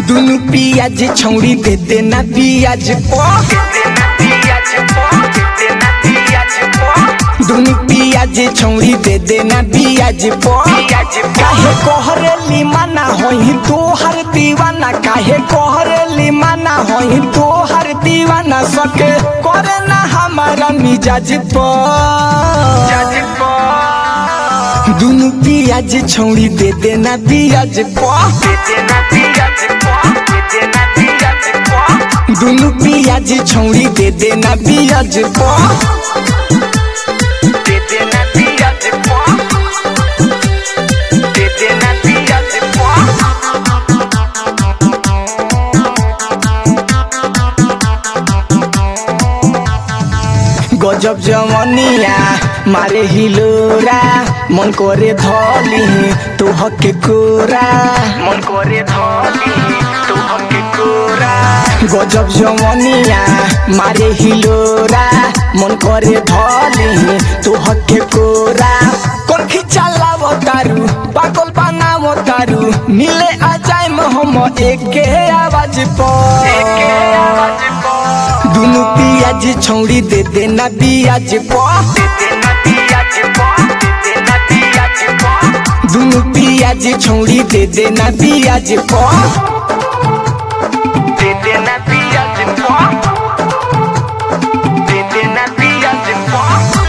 दुनु पियाज छौड़ी दे देना पियाज पो दुनु पियाज छौड़ी दे देना पियाज पो काहे कोहरेली माना होई तोहर दीवाना काहे कोहरेली माना होई तोहर दीवाना सके करे ना हमारा मिजाज पो दुनु पियाज छौड़ी दे देना पियाज पो दुनु पियाज छौड़ी दे देना पियाज पो गजब जवनिया मारे हिलोरा मन करे धली तो हके कोरा मन करे धली तो हके कोरा गजब जवनिया मारे हिलोरा मन करे धली तो हके कोरा कोन खिचाला तारू पागल बनावो तारू मिले आ जाए हम एके आवाज पर एके आवाज पर दुनु पियाज छौड़ी दे देना पियाज पो दुनु पियाज छौड़ी दे देना पियाज पो दे देना पियाज पो दे देना पियाज पो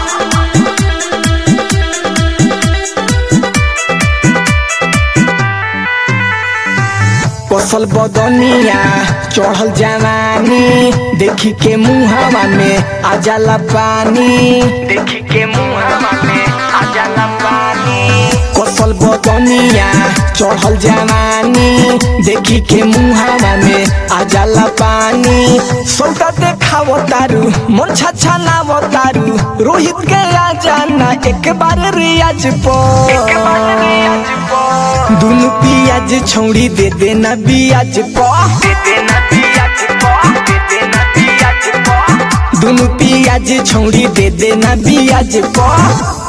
कसल बदनिया चढ़ल जवानी देखी के मुहावा में आ जाला पानी देखी के मुहावा में आ जाला पानी कसल बदनिया चढ़ल जवानी देखी के मुहावा में आ जाला पानी सौदा देखाव तारू मन छछा नाव तारू रोहित के आ जाना एक बार रियाज पो एक बार रियाज पो दुनु पियाज छौड़ी दे देना बियाज पो दे देना बियाज पो दे देना बियाज पो दुनु पियाज छौड़ी दे देना बियाज पो